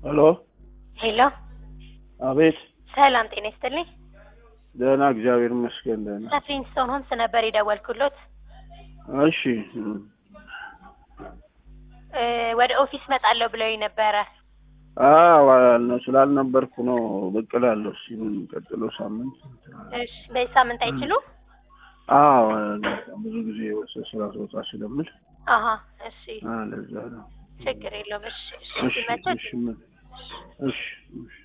ሄሎ ሄሎ፣ አቤት። ሰላም ጤና ይስጥልኝ። ደህና እግዚአብሔር ይመስገን ደህና። ከፍሪንስቶን ሆምስ ነበር የደወልኩሎት። እሺ እም፣ እ ወደ ኦፊስ መጣለሁ ብለውኝ ነበረ። አዎ ነው ስላልነበርኩ ነው ብቅ እላለሁ። እስኪ የሚቀጥለው ሳምንት እሺ፣ በዚህ ሳምንት አይችሉም? አዎ ብዙ ጊዜ ወሰ ስራ ስወጣ ስለምል አሀ፣ እሺ፣ አ ለዛ ነው። ችግር የለውም። እሺ፣ እሺ፣ እሺ ሲመቸት እሺ ምን- እሺ እሺ